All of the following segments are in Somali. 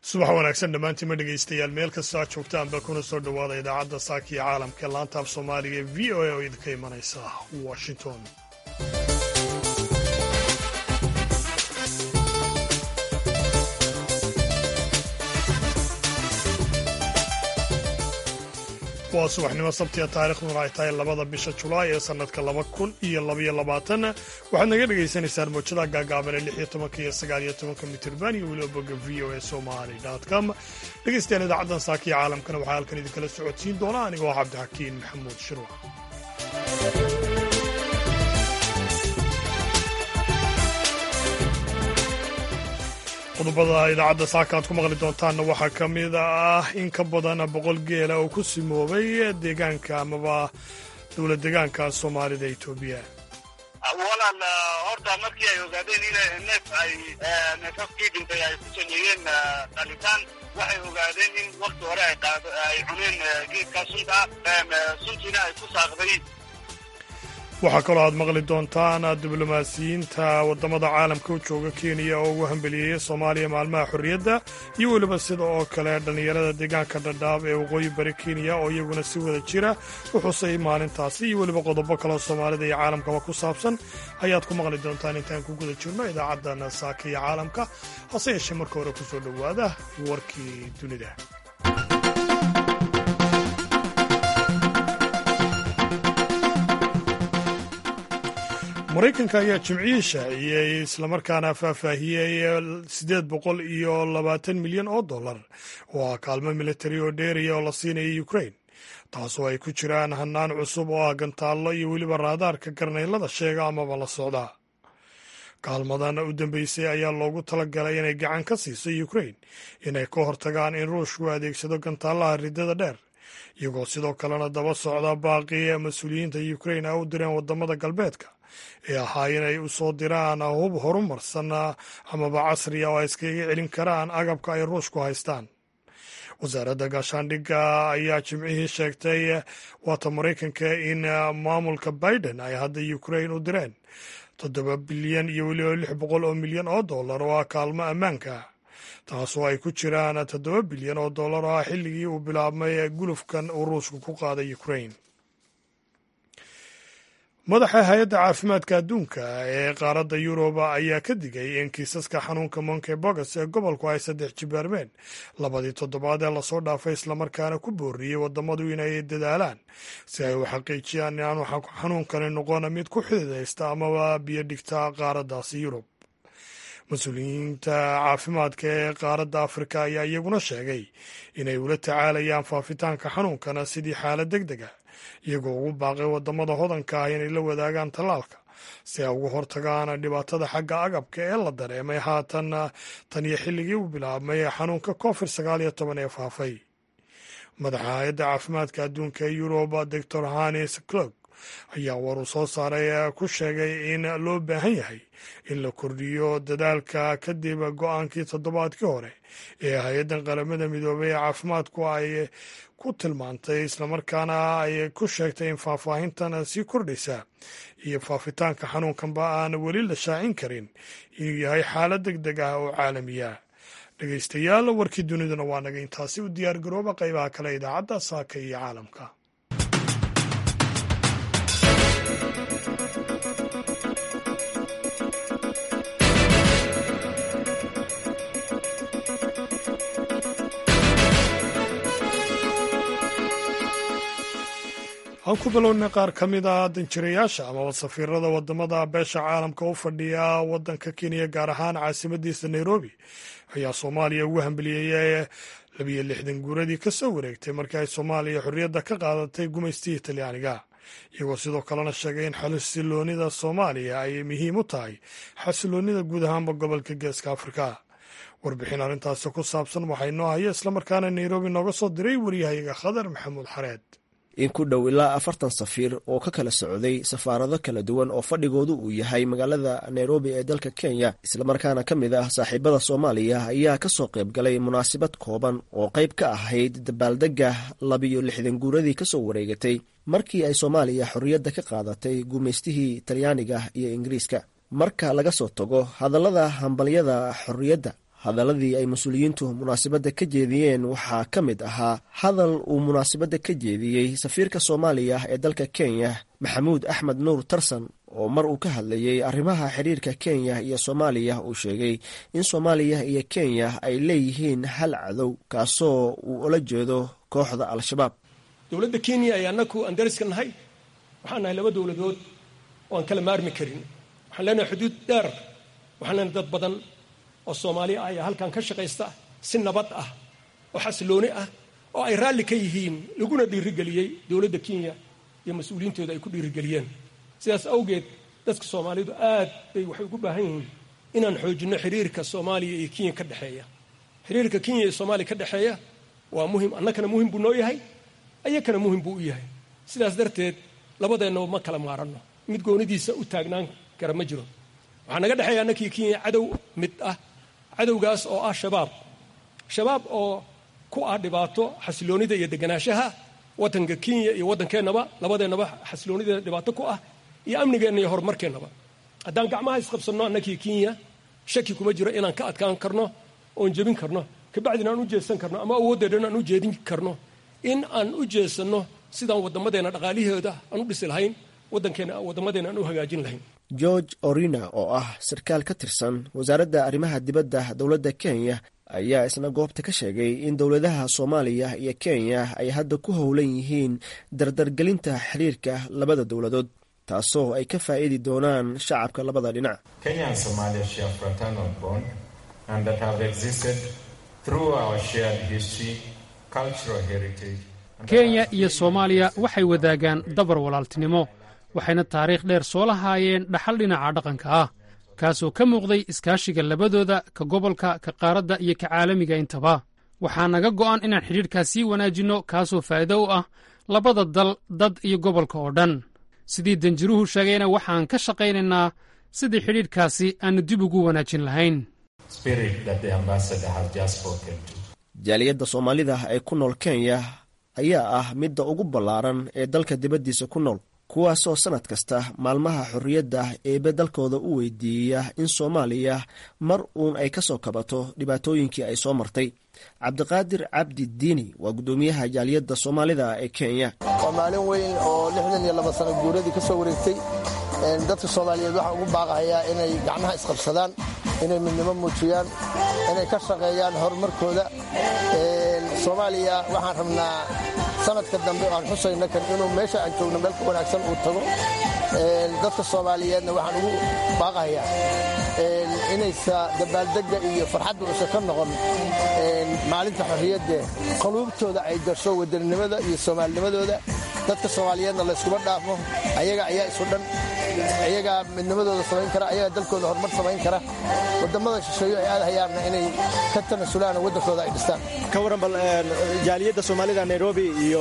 subax wanaagsan dhammaantiinma dhegaystayaal meel kastoo aad joogtaanba kuna soo dhowaada idaacadda saaka iyo caalamka ee laanta af soomaaliga ee v o a oo idinka imanaysa washington waa subaxnimo sabtiga taariikhduna ay tahay labada bisha julaay ee sannadka laba kun iyo labaiyo labaatan waxaad naga dhagaysanaysaan moojada gaagaaban ee lix iyo tobanka iyo sagaal iyo tobanka mitirban iyo weliba bogga v o a somali com dhegaystayaal idaacaddan saaka iyo caalamkana waxaa halkan idinkala socodsiin doona anigoo cabdixakiin maxamuud shirwac qodobada idaacadda saaka aad ku maqli doontaanna waxaa ka mid ah in ka badan boqol geela oo ku simoobay deegaanka amaba dowlad deegaanka soomaalida etoobiya walaal horta markii ay ogaadeen in neef ay neefafkii dhintay ay ku sameeyeen dhalitaan waxay ogaadeen in wakti hore ay cuneen geedkaa sunta suntiina ay ku saaqday waxaa kaloo aad maqli doontaan diblomaasiyiinta waddamada caalamka u jooga kenya oo ugu hambeliyeeya soomaaliya maalmaha xorriyadda iyo weliba sida oo kale dhallinyarada deegaanka dhadhaab ee waqooyi bari kenya oo iyaguna si wada jira u xusay maalintaasi iyo weliba qodobo kaleo soomaalida iyo caalamkaba ku saabsan ayaad ku maqli doontaan intaan ku guda jirno idaacaddan saaka iyo caalamka hase yeeshee marka hore ku soo dhowaada warkii dunida maraykanka ayaa jimcihii shaaciyey islamarkaana faahfaahiyey siddeed boqol iyo labaatan milyan oo dollar oo ah kaalmo militari oo dheeriya oo la siinaya ukrain taasoo ay ku jiraan hannaan cusub oo ah gantaallo iyo weliba raadaarka garnaylada sheega amaba la socda kaalmadan u dambeysay ayaa loogu talagalay inay gacan ka siiso ukrain inay ka hortagaan in ruushku adeegsado gantaallaha riddada dheer iyagoo sidoo kalena daba socda baaqii mas-uuliyiinta ukrain a u direen waddamada galbeedka ee ahaa inay u soo diraan hub horumarsan amaba casriya oo ay iskaga celin karaan agabka ay ruushku haystaan wasaaradda gaashaandhigga ayaa jimcihii sheegtay waata maraykanka in maamulka biden ay hadda ukrain u direen toddoba bilyan iyo weliba lix boqol oo milyan oo dollar oo ah kaalmo ammaanka taasoo ay ku jiraan toddoba bilyan oo dollar oo ah xilligii uu bilaabmay gulufkan uu ruushku ku qaaday ukrain madaxa hay-adda caafimaadka adduunka ee qaaradda yuruba ayaa ka digay in kiisaska xanuunka monkeybogas ee gobolku ay saddex jibaarmeen labadii toddobaad ee lasoo dhaafay islamarkaana ku booriyey waddamadu inay dadaalaan si ay u xaqiijiyaan inaanu xanuunkani noqon mid ku xididaysta amaba biyo dhigta qaaraddaasi yurub mas-uuliyiinta caafimaadka ee qaaradda afrika ayaa iyaguna sheegay inay ula tacaalayaan faafitaanka xanuunkana sidii xaalad deg dega iyagoo ugu baaqay waddamada hodanka ah inay la wadaagaan tallaalka si ay uga hortagaan dhibaatada xagga agabka ee la dareemay haatan tan iyo xilligii uu bilaabmay xanuunka covid sagaal iyo toban ee faafay madaxa hay-adda caafimaadka adduunka ee yuruba doctor hanis clog ayaa war uu soo saaray ku sheegay in loo baahan yahay in la kordhiyo dadaalka kadib go-aankii toddobaadkii hore ee hay-addan qaramada midoobay ee caafimaadku ay ku tilmaantay islamarkaana ay ku sheegtay in faahfaahintan sii kordhaysa iyo faafitaanka xanuunkanba aan weli la shaacin karin inuu yahay xaalad deg deg ah oo caalamiya dhegaystayaal warkii duniduna waa naga intaasi u diyaar garooba qaybaha kale idaacadda saaka iyo caalamka aan ku bilownay qaar ka mid a danjirayaasha amaba safiirada wadamada beesha caalamka u fadhiya wadanka kenya gaar ahaan caasimadiisa nairobi ayaa soomaaliya ugu hambeliyeeyay labiyo lixdan guuradii ka soo wareegtay markii ay soomaaliya xorriyadda ka qaadatay gumaystii talyaaniga iyagoo sidoo kalena sheegay in xasiloonida soomaaliya ay muhiim u tahay xasiloonida guud ahaanba gobolka geeska afrika warbixin arrintaasi ku saabsan waxaa inoo haya islamarkaana nairobi nooga soo diray waryahayaga khadar maxamuud xareed in ku dhow ilaa afartan safiir oo ka kala socday safaarado kala duwan oo fadhigoodu uu yahay magaalada nairobi ee dalka kenya islamarkaana ka mid ah saaxiibada soomaaliya ayaa ka soo qayb galay munaasabad kooban oo qayb ka ahayd dabaaldegga labiyo lixdan guuradii ka soo wareegatay markii ay soomaaliya xorriyadda ka qaadatay gumaystihii talyaaniga iyo ingiriiska marka laga soo tago hadallada hambalyada xorriyadda hadaladii ay mas-uuliyiintu munaasabadda ka jeediyeen waxaa ka mid ahaa hadal uu munaasabadda ka jeediyey safiirka soomaaliya ee dalka kenya maxamuud axmed nuur tarsan oo mar uu ka hadlayey arrimaha xiriirka kenya iyo soomaaliya uu sheegay in soomaaliya iyo kenya ay leeyihiin hal cadow kaasoo uu ula jeedo kooxda al-shabaab dowladda kenya ay annaku aan dariska nahay waxaan nahay laba dowladood oo aan kala maarmi karin waxaan leenahay xuduud dheer waxaan leenahay dad badan oo soomaali ah ayaa halkan ka shaqaysta si nabad ah oo xasilooni ah oo ay raalli ka yihiin laguna dhiirigeliyey dowladda kenya iyo mas-uuliyiintooda ay ku dhiirigeliyeen sidaas awgeed dadka soomaalidu aad bay waxay ugu baahan yihiin inaan xoojinno xiriirka soomaaliya iyo kenya ka dhexeeya xiriirka kenya iyo soomaaliya ka dhexeeya waa muhim annakana muhim buu noo yahay ayakana muhim buu u yahay sidaas darteed labadeennaba ma kala maaranno mid goonidiisa u taagnaan kara ma jiro waxaa naga dhexeeya annakii kenya cadow mid ah cadowgaas oo ah shabaab shabaab oo ku ah dhibaato xasiloonida iyo deganaanshaha waddanka kenya iyo waddankeennaba labadeennaba xasiloonideeda dhibaato ku ah iyo amnigeenna iyo horumarkeennaba haddaan gacmaha isqabsanno annakii kenya shaki kuma jiro inaan ka adkaan karno oon jebin karno kabacdina aan u jeesan karno ama awooddeedhan aan u jeedin karno in aan u jeesanno sidaan waddamadeenna dhaqaalihooda aan u dhisi lahayn waddankeenna waddamadeenna aan u hagaajin lahayn george orina oo ah sarkaal ka tirsan wasaaradda arrimaha dibadda dowladda kenya ayaa isna goobta ka sheegay in dowladaha soomaaliya iyo kenya ay hadda ku howlan yihiin dardargelinta xiriirka labada dowladood taasoo ay ka faa'iidi doonaan shacabka labada dhinac kenya iyo soomaaliya waxay wadaagaan dabar walaaltinimo waxayna taariikh dheer soo lahaayeen dhaxal dhinaca dhaqanka ah kaasoo ka muuqday iskaashiga labadooda ka gobolka ka qaaradda iyo ka caalamiga intaba waxaa naga go'an inaan xidhiidhkaas sii wanaajinno kaasoo faa'iido u ah labada dal dad iyo gobolka oo dhan sidii danjiruhu sheegayna waxaan ka shaqaynaynaa sidii xidhiidhkaasi aannu dib ugu wanaajin lahayn jaaliyadda soomaalida ee ku nool kenya ayaa ah midda ugu ballaaran ee dalka dibaddiisa ku nool kuwaasoo sannad kasta maalmaha xorriyadda eebe dalkooda u weydiiya in soomaaliya mar uun ay ka soo kabato dhibaatooyinkii ay soo martay cabdiqaadir cabdi diini waa guddoomiyaha jaaliyadda soomaalida ee kenya waa maalin weyn oo lixdan iyo laba sano guuradii ka soo wareegtay dadka soomaaliyeed waxaa ugu baaqahayaa inay gacmaha isqabsadaan inay midnimo muujiyaan inay ka shaqeeyaan horumarkooda soomaaliya waxaan rabnaa sanadka dambe aan xusayno kan inuu meesha aan joogno meel ka wanaagsan uu tago dadka soomaaliyeedna waxaan ugu baaqahayaa inaysa dabaaldegga iyo farxadda usa ka noqon maalinta xorriyadde qaluubtooda ay gasho wadaninimada iyo soomaalinimadooda dadka soomaaliyeedna layskuma dhaafo ayaga ayaa isu dhan ayagaa midnimadooda samayn kara ayagaa dalkooda horumar samayn kara waddammada shisheeyo ay aadahayaanna inay ka tanasulaan oo waddankooda ay dhistaan ka waran bal jaaliyadda soomaalida nairobi iyo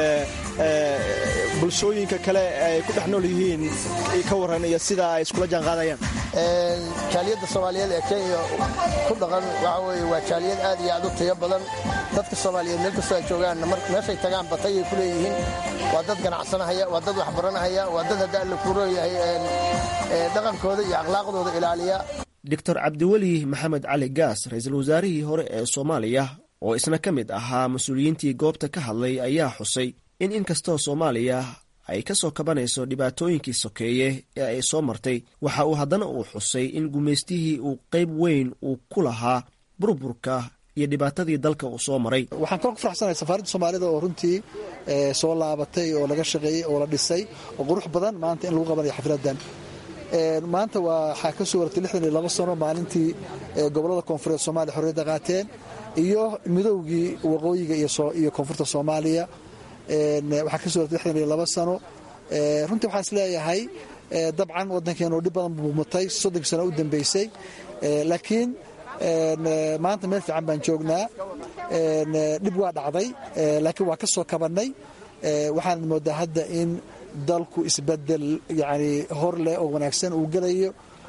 bulshooyinka kale ay ku dhex nool yihiin ka waran iyo sida ay iskula jaan qaadayaan jaaliyadda soomaaliyeed ee kenya ku dhaqan waxa weye waa jaaliyad aad iyo aad u tayo badan dadka soomaaliyeed meel kastoo ay joogaanna meeshay tagaan batayay ku leeyihiin waa dad ganacsanahaya waa dad waxbaranahaya waa dad hadda alla kuroyahay dhaqankooda iyo akhlaaqdooda ilaaliya doctor cabdiweli maxamed cali gaas ra-iisul wasaarihii hore ee soomaaliya oo isna ka mid ahaa mas-uuliyiintii goobta ka hadlay ayaa xusay in inkastoo soomaaliya ay ka soo kabanayso dhibaatooyinkii sokeeye ee ay soo martay waxa uu haddana uu xusay in gumaystihii uu qayb weyn uu ku lahaa burburka iyo dhibaatadii dalka uu soo maray waxaan kaloo ku faraxsanahay safaaradda soomaalida oo runtii soo laabatay oo laga shaqeeyey oo la dhisay oo qurux badan maanta in lagu qabanayo xafladdan maanta waxaa ka soo waratay lixdan iyo labo sano maalintii gobollada koonfureed soomaaliya xorriyadda qaateen iyo midowgii waqooyiga iyo koonfurta soomaaliya waxaa ka soo waratay lixdan iyo labo sano runtii waxaan is leeyahay dabcan waddankeenu dhib badan buu mutay soddonkii sano u dambeysay laakiin maanta meel fiican baan joognaa dhib waa dhacday laakiin waa ka soo kabannay waxaan moodaa hadda in dalku isbedel yani hor leh oo wanaagsan uu gelayo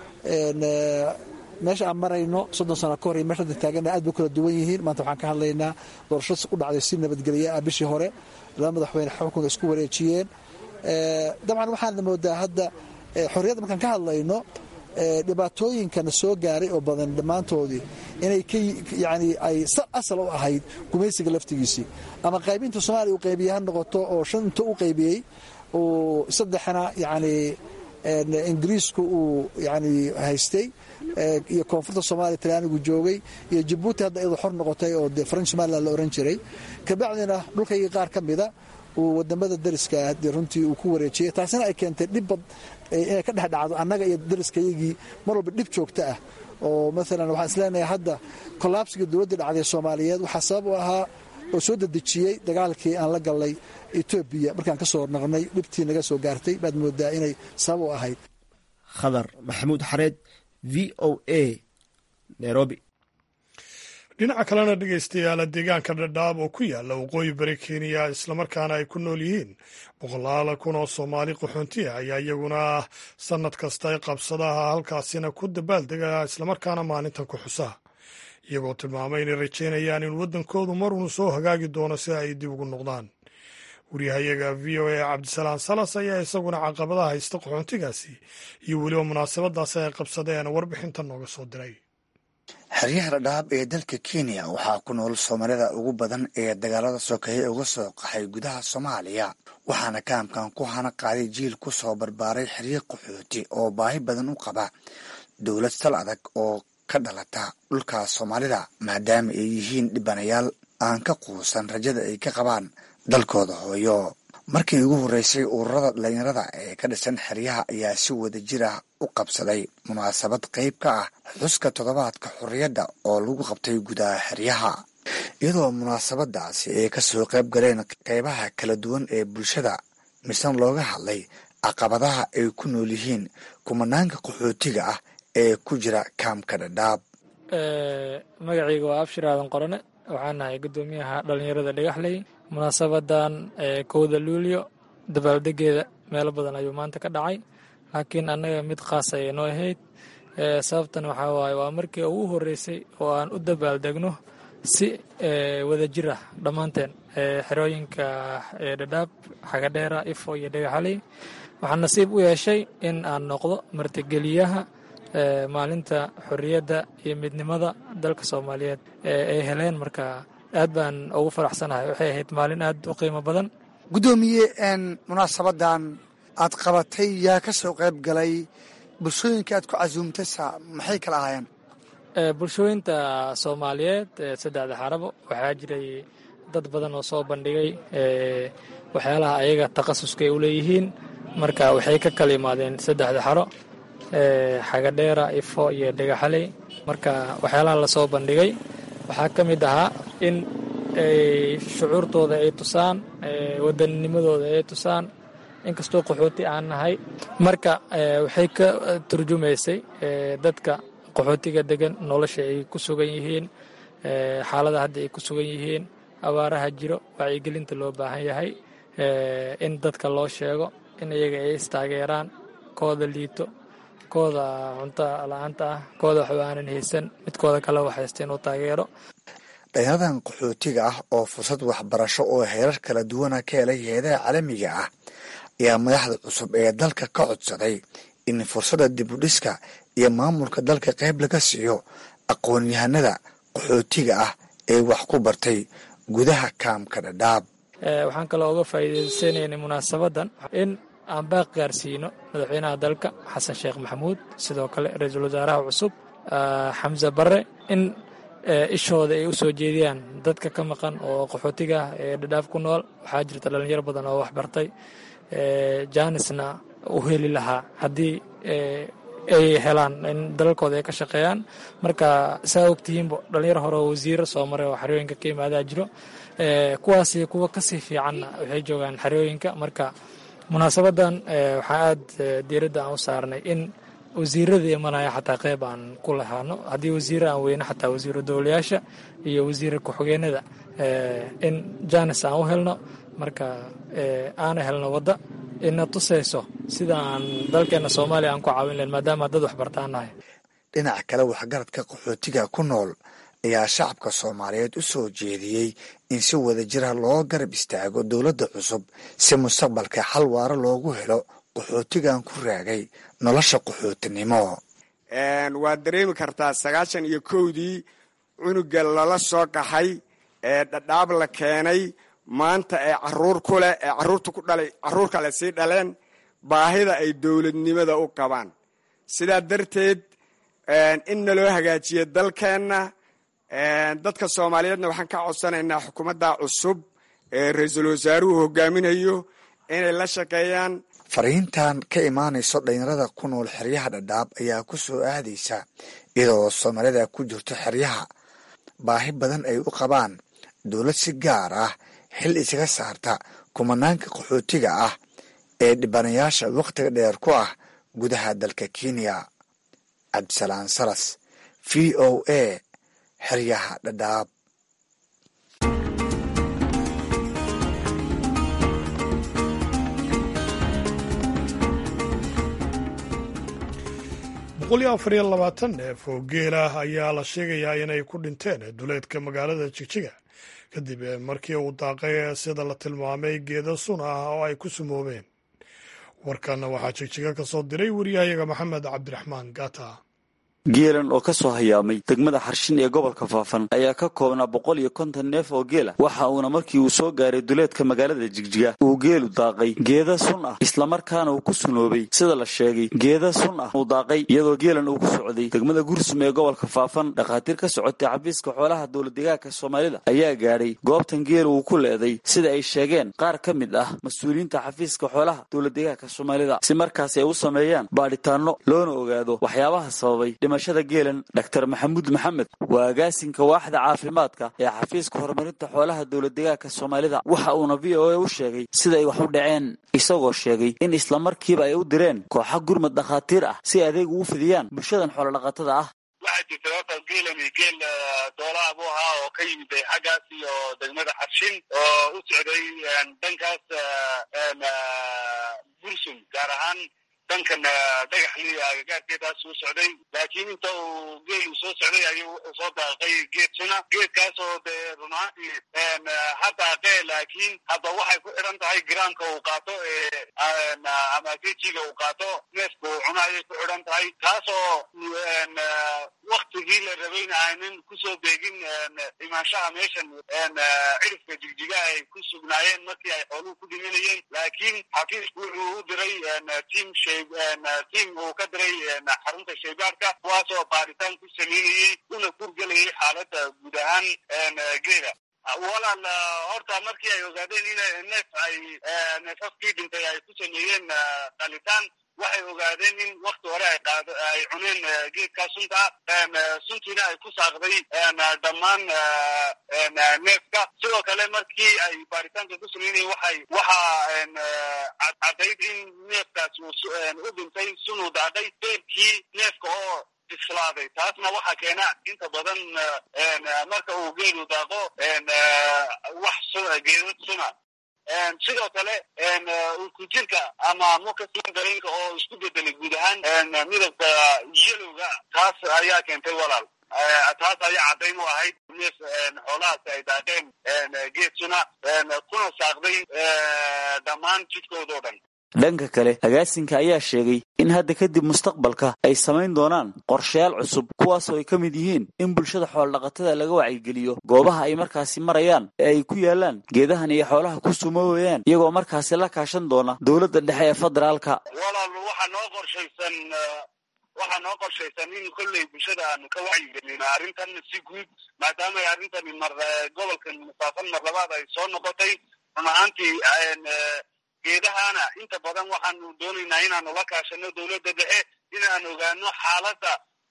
meesha aan marayno soddon sano ka hor iyo meesha hadda taagana aad bay kala duwan yihiin maanta waxaan ka hadlaynaa doorasho u dhacday si nabadgelye ah bishii hore laba madaxweyne xukunka isku wareejiyeen dabcan waxaan moodaa hadda xorriyadda markaan ka hadlayno dhibaatooyinkana soo gaaray oo badan dhammaantoodii inay yani ay asal u ahayd gumaysiga laftigiisii ama qaybinta soomaaliya uu qaybiye ha noqoto oo shanta u qaybiyey uu saddexna yani ingiriisku uu yani haystay iyo koonfurta soomaliya talyaanigu joogay iyo jabuuti hadda iyadoo xor noqotay oo dee faranj somalilan la oran jiray kabacdina dhulkaygii qaar ka mida uu wadamada dariska de runtii uu ku wareejiyey taasina ay keentay dhibbad inay ka dhex dhacdo annaga iyo dariskayagii mar walba dhib joogto ah oo maalan waxaan isleenahay hadda kollaabsiga dowladda dhacday soomaaliyeed waxaa sabab u ahaa oo soo dedejiyey dagaalkii aan la gallay etoobiya markaan ka soo naqnay dhibtii naga soo gaartay baad moodaa inay sabab u ahayd khadar maxamuud xareed v o a nairobi dhinaca kalena dhegaystayaala deegaanka dhadhaab oo ku yaala waqooyi bari kenya islamarkaana ay ku nool yihiin boqolaal kun oo soomaali qaxoonti ah ayaa iyaguna sannad kasta ay qabsadaha halkaasina ku dabaaldega islamarkaana maalintan ku xusa iyagoo tilmaamay inay rajaynayaan in waddankoodu marunu soo hagaagi doono si ay dib ugu noqdaan waryahayaga v o a cabdisalaam salas ayaa isaguna caqabadaha haysta qaxoontigaasi iyo weliba munaasabadaasi ay qabsadeen warbixinta nooga soo diray xeryaha dhadhaab ee dalka kenya waxaa ku nool soomaalida ugu badan ee dagaalada sokeeye uga soo qaxay gudaha soomaaliya waxaana kaamkan ku hana qaaday jiil ku soo barbaaray xeryo qaxooti oo baahi badan u qaba dowlad sal adag oo ka dhalata dhulka soomaalida maadaama ay yihiin dhibanayaal aan ka quusan rajada ay ka qabaan dalkooda hooyo markii ugu horreysay ururada dhalinyarada ee ka dhisan xeryaha ayaa si wada jir ah u qabsaday munaasabad qayb ka ah xuska toddobaadka xorriyadda oo lagu qabtay gudaha xeryaha iyadoo munaasabadaasi ay ka soo qayb galeen qaybaha kala duwan ee bulshada misna looga hadlay caqabadaha ay ku nool yihiin kumanaanka qaxootiga ah ee ku jira kaamka dhadhaab magacayga waa abshir aadan qorane waxaan nahay guddoomiyaha dhalinyarada dhagaxley munaasabadan kowda luulyo dabaaldegeeda meelo badan ayuu maanta ka dhacay laakiin annaga mid khaas ayay noo ahayd sababtan waxaa waaye waa markii ugu horreysay oo aan u dabaaldegno si wada jir ah dhammaanteen xerooyinka dhadhaab xagadheera ifo iyo dhagaxaley waxaan nasiib u yeeshay in aan noqdo martigeliyaha maalinta xorriyadda iyo midnimada dalka soomaaliyeed ay heleen marka aad baan ugu faraxsanahay waxay ahayd maalin aad u qiimo badan guddoomiye munaasabadan aad qabatay yaa ka soo qayb galay bulshooyinka aad ku casuumtaysa maxay kala ahaayeen bulshooyinta soomaaliyeed saddexda xarabo waxaa jiray dad badan oo soo bandhigay waxyaalaha ayaga takhasuskay u leeyihiin marka waxay ka kala yimaadeen saddexda xaro xagadheera ifo iyo dhagaxaley marka waxyaalaha lasoo bandhigay waxaa ka mid ahaa in shucuurtooda ay tusaan wadanninimadooda ay tusaan inkastoo qaxooti aan nahay marka waxay ka turjumaysay dadka qaxootiga degan nolosha ay ku sugan yihiin xaalada hadda ay ku sugan yihiin abaaraha jiro wacyigelinta loo baahan yahay in dadka loo sheego in iyaga ay istaageeraan kooda liito kooda cunto la-aanta ah kooda waxba aanan haysan midkooda kale wax haysta inuu taageero dhalinyaradan qaxootiga ah oo fursad waxbarasho oo heerar kala duwana ka helay heedaha caalamiga ah ayaa madaxda cusub ee dalka ka codsaday in fursadda dibudhiska iyo maamulka dalka qayb laga siiyo aqoon-yahanada qaxootiga ah ee wax ku bartay gudaha kaamka dhadhaab waxaan kaloo uga faa'iidaysanaynay munaasabadan in aan baaq gaarsiino madaxweynaha dalka xasan sheekh maxamuud sidoo kale ra-iisul wasaaraha cusub xamse barre in ishooda ay u soo jeediyaan dadka ka maqan oo qaxootiga ah ee dhadhaaf ku nool waxaa jirta dhalinyaro badan oo waxbartay jaanisna u heli lahaa haddii ay helaan in dalalkooda ay ka shaqeeyaan marka saa ogtihiinba dhalinyaro hore oo wasiiro soo maray oo xerooyinka ka imaadaa jiro kuwaasi kuwa kasii fiicanna waxay joogaan xerooyinka marka munaasabadan waxaa aad diiradda aan u saarnay in wasiirada imanaya xataa qeyb aan ku lahaano haddii wasiire aan weyne xataa wasiiro dowlayaasha iyo wasiira ku-xigeenada in jaanis aan u helno marka aana helno wadda ina tusayso sida aan dalkeena soomaaliya aan ku caawin lahen maadaama dad waxbartaan nahay dhinaca kale waxgaradka qaxootiga ku nool ayaa shacabka soomaaliyeed u soo jeediyey in si wada jira loo garab istaago dowladda cusub si mustaqbalka xal waaro loogu helo qaxootigan ku raagay nolosha qaxootinimo waad dareemi kartaa sagaashan iyo kowdii cunuga lala soo qaxay ee dhadhaab la keenay maanta ee caruur ku leh ee caruurta ku dhalay caruur kale sii dhaleen baahida ay dowladnimada u qabaan sidaa darteed in naloo hagaajiyo dalkeenna dadka soomaaliyeedna waxaan ka codsanaynaa xukuumadda cusub ee ra-iisul wasaaruhu hogaaminayo inay la shaqeeyaan fariintan ka imaanayso dhalinyarada ku nool xeryaha dhadhaab ayaa ku soo aadaysa iyadoo soomaalida ku jirto xeryaha baahi badan ay u qabaan dowlad si gaar ah xil isaga saarta kumanaanka qaxootiga ah ee dhibanayaasha wakhtiga dheer ku ah gudaha dalka kenya cabdisalaan salas v o a xeryaha dhadhaab boqol iyo afar iyo labaatan neef oo geel ah ayaa la sheegayaa inay ku dhinteen duleedka magaalada jigjiga kadib markii uu daaqay sida la tilmaamay geeda sun ah oo ay ku sumoobeen warkanna waxaa jigjiga ka soo diray wariyahayaga maxamed cabdiraxmaan gata geelan oo ka soo hayaamay degmada xarshin ee gobolka faafan ayaa ka koobnaa boqol iyo konton neef oo geela waxa uuna markii uu soo gaaray duleedka magaalada jigjiga uu geelu daaqay geeda sun ah islamarkaana uu ku sunoobay sida la sheegay geeda sun ah uu daaqay iyadoo geelan uu ku socday degmada gursum ee gobolka faafan dhakhaatiir ka socotay xafiiska xoolaha dowladdegaanka soomaalida ayaa gaadhay goobtan geela uu ku leeday sida ay sheegeen qaar ka mid ah mas-uuliyiinta xafiiska xoolaha dowladdegaanka soomaalida si markaasi ay u sameeyaan baadhitaano loona ogaado waxyaabaha sababay dhimashada geelan dr maxamuud maxamed waa agaasinka waaxda caafimaadka ee xafiiska horumarinta xoolaha dowladdegaanka soomaalida waxa uuna v o a u sheegay sida ay wax u dhaceen isagoo sheegay in islamarkiiba ay u direen kooxa gurmad dhakhaatiir ah si adeeg ugu fidiyaan bulshadan xoolodhaqatada ah waxaa jirta horta geelan iyo geel doolaha buu ahaa oo ka yimid xaggaas iyo degmada xarshin oo u socday dhankaas bursum gaar ahaan dhankan dhagaxli agagaarkeedaas uu socday laakiin inta uu geelu soo socday ayuu wuxuu soo daaqay geed suna geedkaas oo dee run ahaantii ha daaqee laakiin hadda waxay ku xidhan tahay giraamka uu qaato ama gejiga uu qaato neefka uu cuno ayay ku xidhan tahay taasoo waktigii la rabayna aanan kusoo beegin imaanshaha meeshan cirifka jigjiga ay ku sugnaayeen markii ay xooluhu ku dhimanayeen laakiin xafiisku wuxuu u diray tiam tiam uu ka diray xarunta shaybaarka kuwaasoo baaritaan ku sameynayey una kurgelayay xaaladda guud ahaan geela walaal horta markii ay ogaadeen in neef ay neefafkii dhintay ay ku sameeyeen qalitaan waxay ogaadeen in wakti hore ay qaad ay cuneen geedkaa sunta suntiina ay ku saaqday dhammaan neefka sidoo kale markii ay baaritaanka ku sameynayeen waxay waxa caddayd in neefkaas u dhintay sunuu daadhay beerkii neefka oo bislaaday taasna waxaa keena inta badan marka uu geelu daaqo wax geedad suna sidoo kale kujirka ama mukasin dareenka oo isku bedelay guud ahaan midabka yelowga taas ayaa keentay walaal taas ayaa caddayn u ahayd neef xoolahaasi ay daaqeen geed suna kuna saaqday dhammaan jidkoodao dhan dhanka kale agaasinka ayaa sheegay in hadda kadib mustaqbalka ay samayn doonaan qorshayaal cusub kuwaasoo ay ka mid yihiin in bulshada xoolodhaqatada laga wacyigeliyo goobaha ay markaasi marayaan ee ay ku yaalaan geedahan iyo xoolaha ku sumoowayaan iyagoo markaasi la kaashan doona dowladda dhexe ee federaalka walaal waxaa noo qorshaysan waxaa noo qorshaysan in kolley bulshada aanu ka wacyigelino arrintan si guud maadaama ay arrintani mar gobolkan musaafan mar labaad ay soo noqotay run ahaantii geedahana inta badan waxaanu doonaynaa inaanu la kaashano dowladda dhexe inaan ogaano xaaladda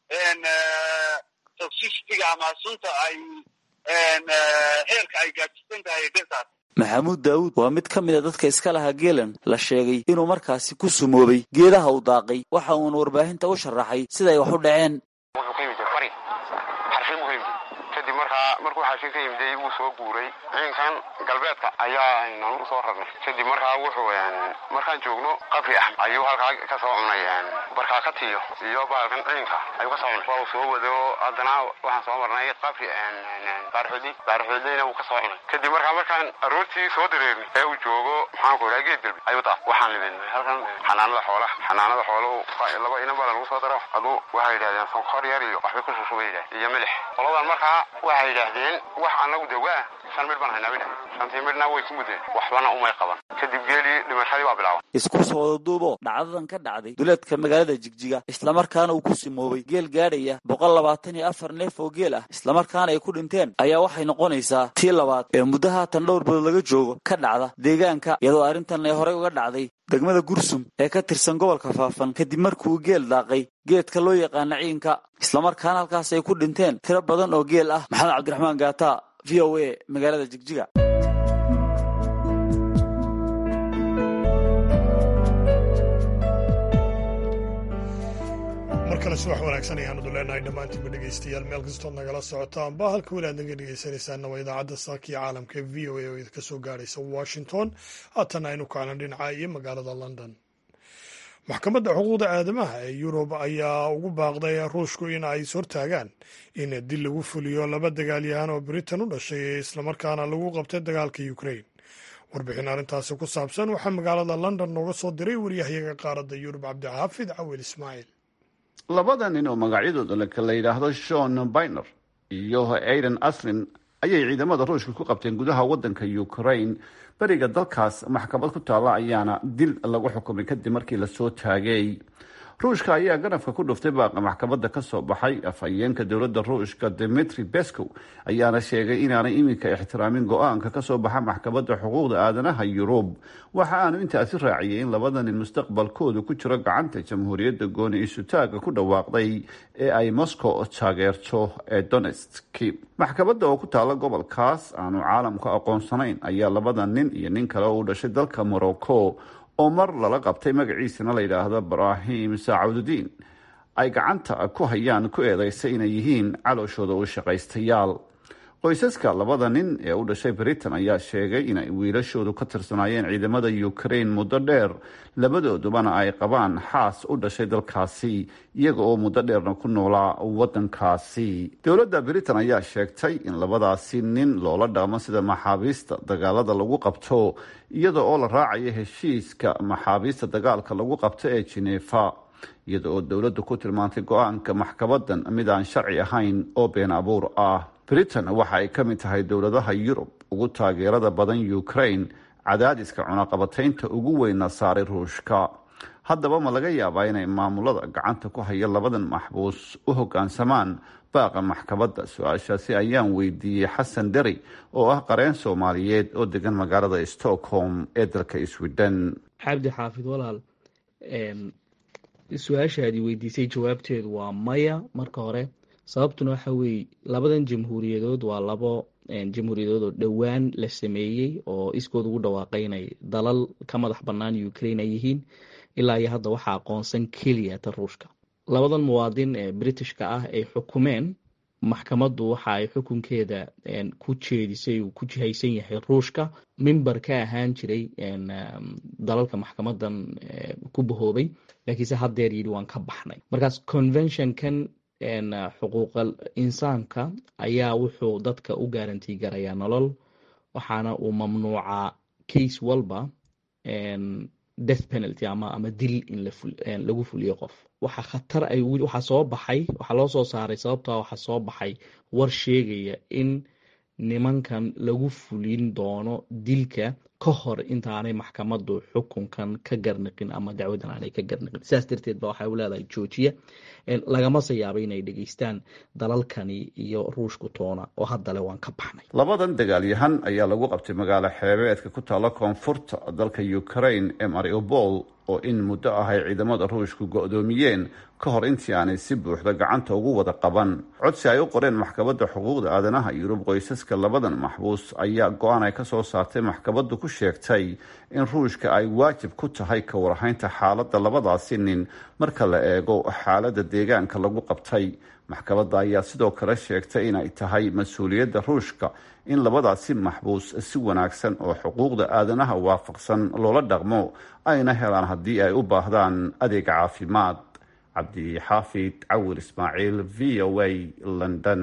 toxicityga ama sunta ay heerka ay gaadsiisan tahay dhirtaas maxamuud daawuud waa mid ka mid a dadka iska lahaa geelan la sheegay inuu markaasi ku sumoobay geedaha uu daaqay waxa uuna warbaahinta u sharaxay sida ay wax u dhaceen wuxuu ka yimid bari xarfin buu ka yimid kadib markaa markuu xaashin ka yimiday wuu soo guuray ciidankan galbeedka ayaa nagu soo rarnay kadib markaa wuxuu markaan joogno qabri ah ayuu halkaa ka soo cunay barkaakatiyo iyo baalkan ciidanka ayuu ka soo cunay waa uu soo wado haddana waxaan soo marnay qabri baarxoodi baarxoodina wuu ka soo cunay kadib markaa markaan aroortii soo dareernay ee uu joogo maxaan ku idhaha geed galbi ayuu taa waxaan libinay halkan xanaanada xoolaha xanaanada xooluhu laba inan baa lagu soo daro aduu waxay yidhahdeen sonkor yar iyo waxbay ku shushuba yidhahdeen iyo milix qoladan markaa waxay yidhaahdeen wax anagu dawaa shan midh baan haynaa bay dhahdeen shantii midhna way ku mudeen waxbana umay qaban kadib geelii dhimashadii waa bilaaban isku soo wadaduubo dhacdadan ka dhacday duleedka magaalada jigjiga islamarkaana uu ku simoobay geel gaadhaya boqol labaatan iyo afar neef oo geel ah islamarkaana ay ku dhinteen ayaa waxay noqonaysaa tii labaad ee muddo haatan dhowr bilood laga joogo ka dhacda deegaanka iyadoo arrintan ay horey uga dhacday degmada gursum ee ka tirsan gobolka faafan kadib markuu geel daaqay geedka loo yaqaana ciinka islamarkaana halkaas ay ku dhinteen tiro badan oo geel ah maxamed cabdiraxmaan gaata v o a magaalada jigjiga mar kale subax wanaagsan ayaanadu leenahay dhammaantiinba dhegaystayaal meel kastood nagala socotaanba halka weli aad naga dhegaysanaysaana waa idaacadda saakiya caalamka ee v o a oo idinka soo gaaraysa washington haatan aynu kaclan dhinaca iyo magaalada london maxkamadda xuquuqda aadamaha ee yurub ayaa ugu baaqday ruushku in ay ishortaagaan in dil lagu fuliyo laba dagaalyahan oo britain u dhashay ee islamarkaana lagu qabtay dagaalka ukrain warbixin arrintaasi ku saabsan waxaa magaalada london nooga soo diray waryahayaga qaaradda yurub cabdixaafid cawil ismaaciil labada nin oo magacyadooda la yidhaahdo shon biner iyo aiden aslin ayay ciidamada ruushka ku qabteen gudaha wadanka ukraine beriga dalkaas maxkamad ku taalla ayaana dil lagu xukumay kadib markii lasoo taagay ruushka ayaa ganafka ku dhuftay baaqa maxkamadda kasoo baxay afhayeenka dowladda ruushka dimitri bescow ayaana sheegay inaanay iminka ixtiraamin go-aanka kasoo baxa maxkamadda xuquuqda aadanaha yurub waxa aanu intaasi raaciyay in labada nin mustaqbalkoodu ku jiro gacanta jamhuuriyadda gooni isutaaga ku dhawaaqday ee ay moscow taageerto ee donetski maxkamadda oo ku taala gobolkaas aanu caalamku aqoonsanayn ayaa labada nin iyo nin kale oo u dhashay dalka morocco oo mar lala qabtay magaciisana la yidhaahdo ibrahim saacuududiin ay gacanta ku hayaan ku eedeysay inay yihiin calooshooda u shaqaystayaal qoysaska labada nin ee u dhashay britain ayaa sheegay inay wiilashoodu ka tirsanaayeen ciidamada ukraine muddo dheer labadoodubana ay qabaan xaas u dhashay dalkaasi iyaga oo muddo dheerna ku noolaa wadankaasi dowladda britain ayaa sheegtay in labadaasi nin loola dhaqmo sida maxaabiista dagaalada lagu qabto iyada oo la raacayo heshiiska maxaabiista dagaalka lagu qabto ee jinefa iyada oo dowladdu ku tilmaantay go-aanka maxkamadan mid aan sharci ahayn oo been abuur ah britain waxa ay ka mid tahay dowladaha yurub ugu taageerada badan ukraine cadaadiska cunaqabataynta ugu weyna saaray ruushka haddaba ma laga yaabaa inay maamulada gacanta ku haya labadan maxbuus u hoggaansamaan baaqa maxkamadda su-aashaasi ayaan weydiiyey xasan deri oo ah qareen soomaaliyeed oo degan magaalada stockholm ee dalka sweden xabdi xaafid walaal su-aashaadii weydiisay jawaabteedu waa maya marka hore sababtuna waxa weeye labadan jamhuuriyadood waa labo jamhuuriyadood oo dhowaan la sameeyey oo iskood ugu dhawaaqay inay dalal ka madax bannaan ukraine ay yihiin ilaa iyo hadda waxaa aqoonsan keliya ta ruushka labadan muwaadin ee britishka ah ay xukumeen maxkamaddu waxa ay xukunkeeda ku jeedisay uu ku jihaysan yahay ruushka mimber ka ahaan jiray dalalka maxkamadan ku bahoobay laakiinse haddeer yidhi waan ka baxnay markaas conventionkan xuquuqal insaanka ayaa wuxuu dadka u gaarantii garayaa nolol waxaana uu mamnuucaa case walba death penalty ama ama dil in lagu fuliyo qof waxa khatar ay waxaa soo baxay waxaa loo soo saaray sababtaa waxaa soo baxay war sheegaya in nimankan lagu fulin doono dilka ka hor intaanay maxkamaddu xukunkan ka garniqin ama dacwadan aanay ka garniqin sidaas darteed ba waxay u leedahay joojiya lagamase yaaba inay dhegeystaan dalalkani iyo ruushku toona oo haddale waan ka baxnay labadan dagaalyahan ayaa lagu qabtay magaalo xeebeedka ku taalla koonfurta dalka ukraine ee mariupol oo in muddo ah ay ciidamada ruushku go-doomiyeen ka hor intii aanay si buuxda gacanta ugu wada qaban codsi ay u qoreen maxkamadda xuquuqda aadanaha yurub qoysaska labadan maxbuus ayaa go-aan ay ka soo saartay maxkamaddu ku sheegtay in ruushka ay waajib ku tahay ka warhaynta xaaladda labadaasi nin marka la eego xaaladda deegaanka lagu qabtay maxkamadda ayaa sidoo kale sheegtay inay tahay mas-uuliyadda ruushka in labadaasi maxbuus si wanaagsan oo xuquuqda aadanaha waafaqsan loola dhaqmo ayna helaan haddii ay u baahdaan adeeg caafimaad cabdixaafid cawir ismaaciil v o a london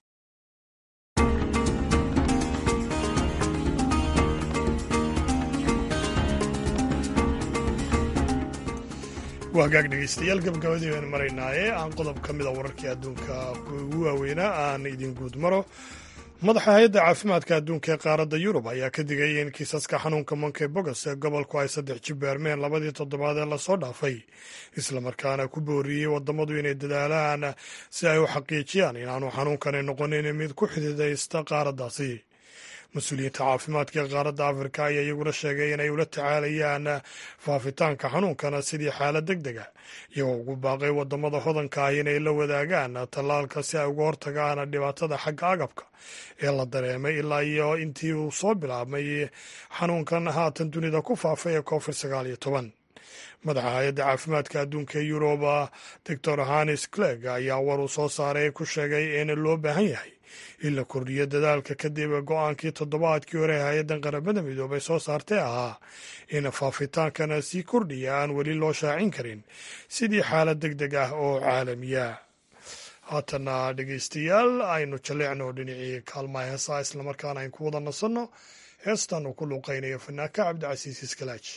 waa hagaag dhegeystayaal gabagabadii baynu maraynaaye aan qodob ka mida wararkii adduunka ugu waaweynaa aan idin guud maro madaxa hay-adda caafimaadka adduunka ee qaaradda yurub ayaa ka digay in kiisaska xanuunka monkey bogos ee gobolku ay saddex jibaarmeen labadii toddobaad ee lasoo dhaafay islamarkaana ku booriyey wadamadu inay dadaalaan si ay u xaqiijiyaan inaanu xanuunkani noqonin mid ku xididaysta qaaraddaasi mas-uuliyiinta caafimaadka ee qaaradda afrika ayaa iyaguna sheegay inay ula tacaalayaan faafitaanka xanuunkana sidii xaalad deg dega iyagoo ugu baaqay wadamada hodanka ah inay la wadaagaan tallaalka si ay uga hortagaan dhibaatada xagga agabka ee la dareemay ilaa iyo intii uu soo bilaabmay xanuunkan haatan dunida ku faafay ee covid sagaal iyo toban madaxa hay-adda caafimaadka adduunka ee yuruba doctor hanis clegg ayaa war uu soo saaray ku sheegay in loo baahan yahay in la kordhiyo dadaalka kadib go-aankii toddobaadkii hore hay-addan qaramada midoobay soo saartay ahaa in faafitaankana sii kordhiya aan weli loo shaacin karin sidii xaalad deg deg ah oo caalamiya haatana dhegeystayaal aynu jaleecno dhinacii kaalmaha heesaa islamarkaana aynu ku wada nasanno heestan uu ku luuqaynayo fanaanka cabdicasiis iskalaaji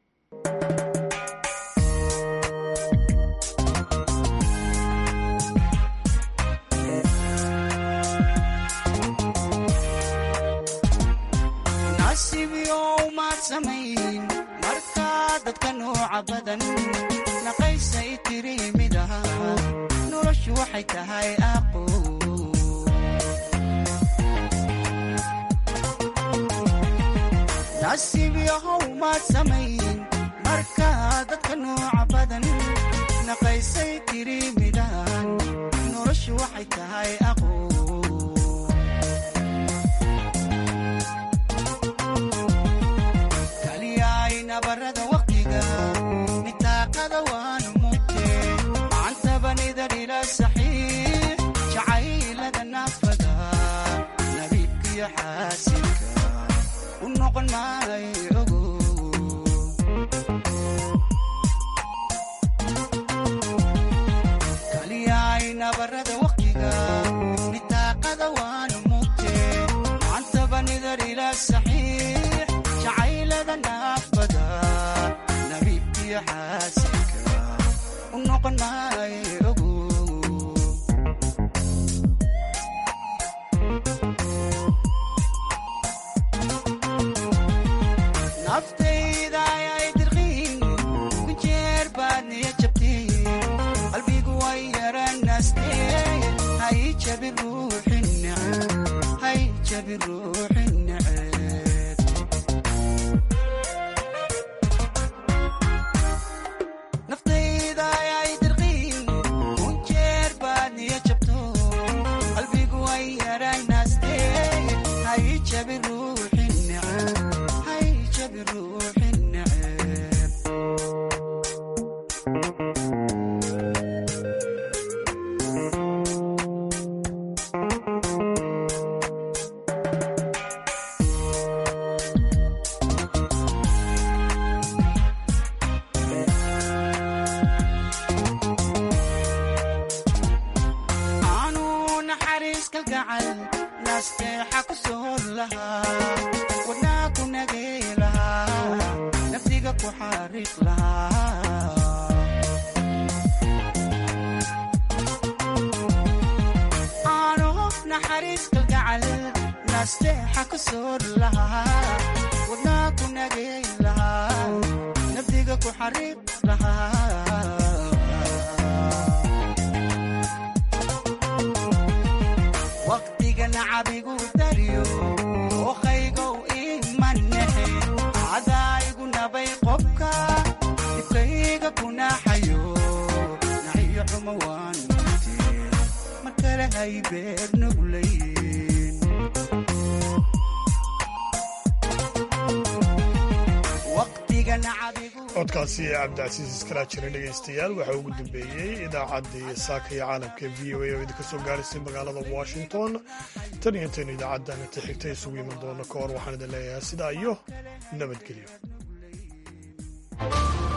markaa dadka nooca badan naqaysay tiri mid aha noloshu waxay tahay aqo nasiib yahow maad samayn markaa dadka nooca badan naqaysay tiri midahan noloshu waxay tahay aqo barada waqtiga nitaaqada waanu mugte macantabanida dhila saxiix jacaylada naafada nabiibkiyo xaasilka u noqon maay ogo kaliyayna barada waqtiga nitaaqada waanu mugte macantabanida dhila saxiix jacaylada naafada nabiibkiyo xaasilka u noqon maay ogo naftayda ayay dirqiin ku jeer baad niya jabteen qalbigu way yaranaasteen hay jabi ruuxin neceb hay jabi ruuxin neceb codkaasi cabdicasiis iskaraajire dhegaystayaal waxaa ugu dambeeyey idaacaddii saaka iyo caalamka v o a oo idinka soo gaaraysay magaalada washington tan iyo intaenu idaacaddan inta xigta isugu iman doono ka hor waxaan idin leeyahay sidaa iyo nabadgelyo